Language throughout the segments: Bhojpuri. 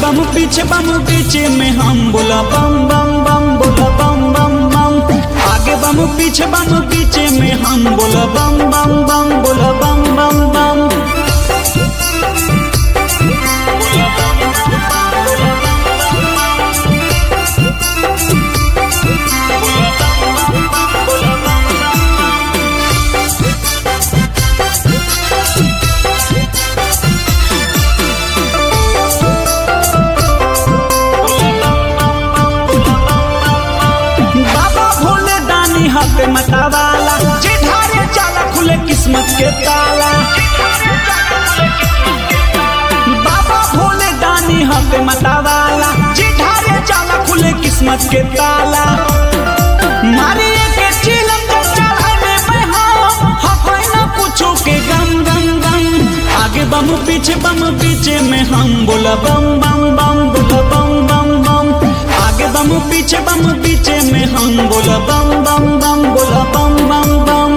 बम पीछे बम पीछे में हम बोला बम बम बम बोला बम बम बम आगे बम पीछे बम पीछे में हम बोला बम बम बम बोला बम बम बम बाबा भोले दानी हाथ मतावाला चिठारे चाला खुले किस्मत के ताला बाबा भोले दानी हाथ मतावाला चिठारे चाला खुले किस्मत के ताला मारे के चिलम के चढ़ाने में हम हफाई ना कुछो के गम गम गम आगे बम पीछे बम पीछे में हम बोला बम बम बम बोला बम बम बम आगे बम पीछे बम पीछे में हम बोला बम बम बम बोला बम बम बम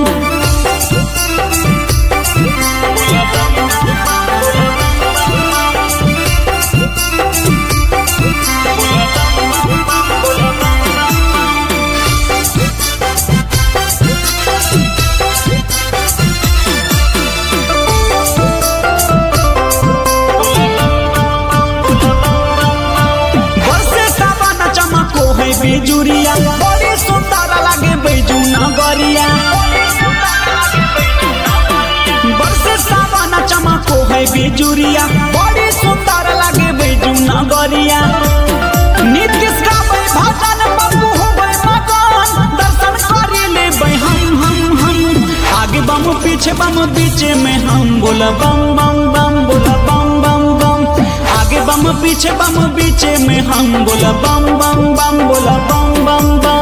बरसे सावन चमको है बेजुरिया बड़ी सुंदर लागे बैजू नगरिया बरसे सावन चमको है बेजुरिया बड़ी सुंदर लागे बैजू नगरिया नीतीश का भजन बबू हो मगन दर्शन करे ले हम हम हम आगे बम पीछे बम पीछे में हम बोला बम बम बम बोला बम बम बम आगे बम पीछे बम पीछे में हम बोला बम बम बम बोला बम बम बम